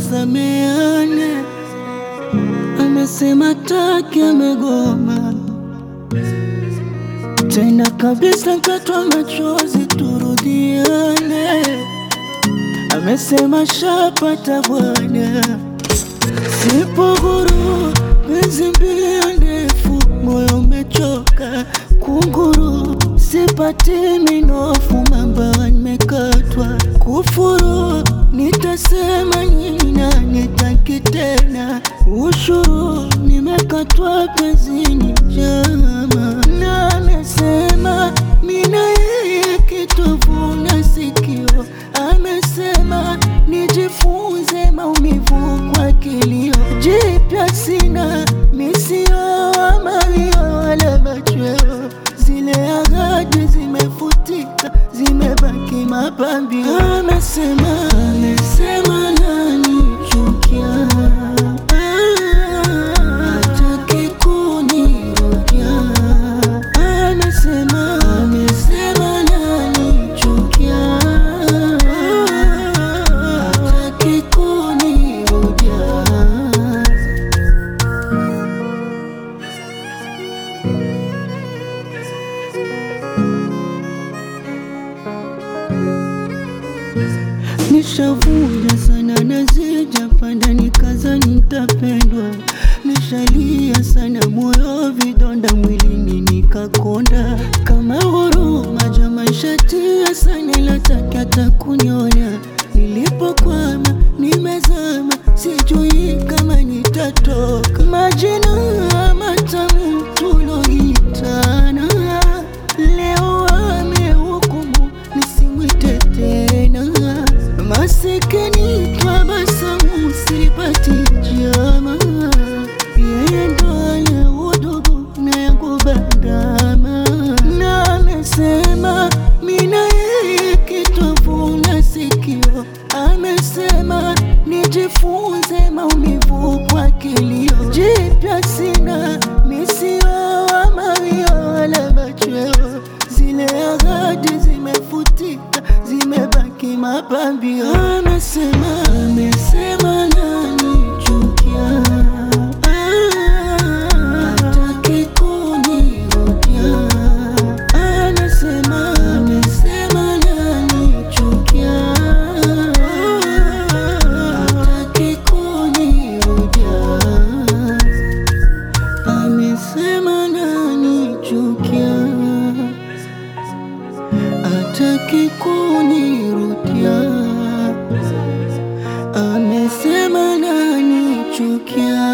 tusameane. Amesema taki, amegoma tena kabisa, katwa machozi, turudiane. Amesema shapata bwana, sipo huru, penzi mbio ndefu, moyo umechoka kunguru, sipati minofu, mamba nimekatwa kufuru, nitasema nina nitaki tena, ushuru nimekatwa pezini jama, na amesema mina yeye kitovu na sikio, amesema nijifunze maumivu kwa kilio, jipya sina misio amalio wala machweo, zile ahadi zimefutika, zimebaki mapambio. Amesema, amesema nanichukia, hataki kunirudia. Amesema, amesema nanichukia, hataki kunirudia. Nishavuja sana na sijapanda, nikaza nitapendwa. Nishalia sana moyo, vidonda mwilini nikakonda. Kama huruma jama, shatia sana, lataki hata kunyona. Nilipokwama nimezama, sijui kama nitatoka. Majina matamu tuloitana, leo amehukumu nisimwite tena. Masikini tabasamu sipati jama, yeye ndo ale udugu na yangu bandama, na amesema mina yeye kitovu na sikio, amesema nijifunze maumivu kwa kilio, jipya sina misio amawio wala machweo, zile ahadi zimefutika, zimebaki mapambio. Amesema, amesema nanichukia, hataki kunirudia. Amesema, amesema nanichukia, hataki kunirudia. Amesema nanichukia, hataki kunirudia. Amesema nanichukia,